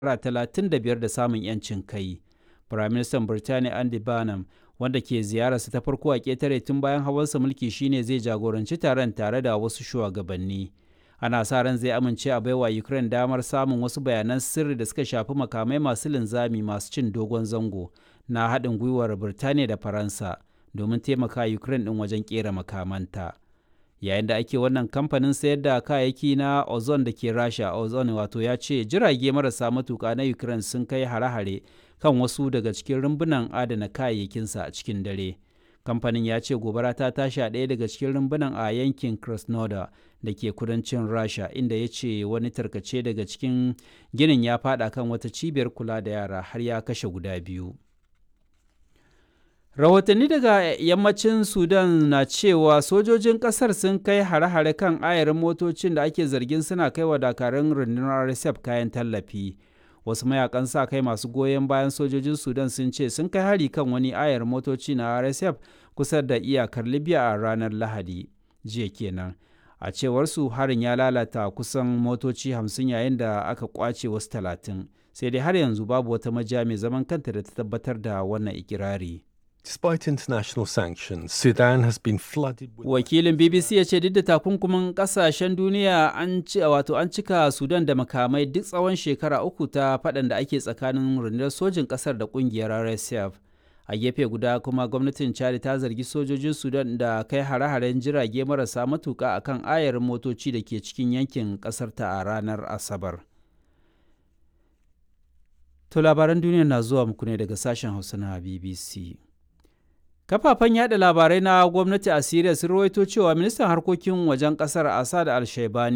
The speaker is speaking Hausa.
35 da samun 'yancin kai. Firaministan Birtaniya Andy Burnham wanda ke ziyararsa ta farko a ƙetare tun bayan hawansa mulki shine zai jagoranci taron tare da wasu shugabanni. Ana sa ran zai amince a baiwa Ukraine damar samun wasu bayanan sirri da suka shafi makamai masu linzami masu cin dogon zango na haɗin gwiwar Birtaniya da Faransa domin taimaka Ukraine ɗin wajen ƙera makamanta. Yayin da ake wannan kamfanin sayar da kayayyaki na Ozon da ke Rasha, Ozon wato ya ce jirage marasa matuƙa na Ukraine sun kai hare-hare kan wasu daga cikin rumbunan adana kayayyakinsa a cikin dare. Kamfanin ya ce gobara ta tashi a ɗaya daga cikin rumbunan a yankin Krasnodar da ke kudancin Rasha, inda ya ce wani tarkace daga cikin ginin ya faɗa kan wata cibiyar kula da yara har ya kashe guda biyu. Rahotanni daga yammacin Sudan na cewa sojojin ƙasar sun kai hare-hare kan ayarin motocin da ake zargin suna kai wa dakarun rundunar RSF kayan tallafi. Wasu mayakan sa kai masu goyon bayan sojojin Sudan sun ce sun kai hari kan wani ayar motoci na RSF kusa da iyakar Libya a ranar Lahadi. Jiya kenan. A cewar su harin ya lalata kusan motoci hamsin yayin da aka kwace wasu talatin. Sai dai har yanzu babu wata majiya mai zaman kanta da ta tabbatar da wannan ikirari. Despite international sanctions, Sudan has been flooded with Wakilin BBC ya ce duk da takunkumin kasashen duniya an ci wato an cika Sudan da makamai duk tsawon shekara uku ta faɗan da ake tsakanin rundunar sojin ƙasar da ƙungiyar RSF. A gefe guda kuma gwamnatin Chad ta zargi sojojin Sudan da kai hare-haren jirage marasa matuƙa akan ayarin motoci da ke cikin yankin ƙasar ta a ranar Asabar. To labaran duniya na zuwa muku ne daga sashen Hausa na BBC. Kafafen yada labarai na gwamnati a Siriya sun rawaito cewa ministan harkokin wajen kasar Assad al-Shaibani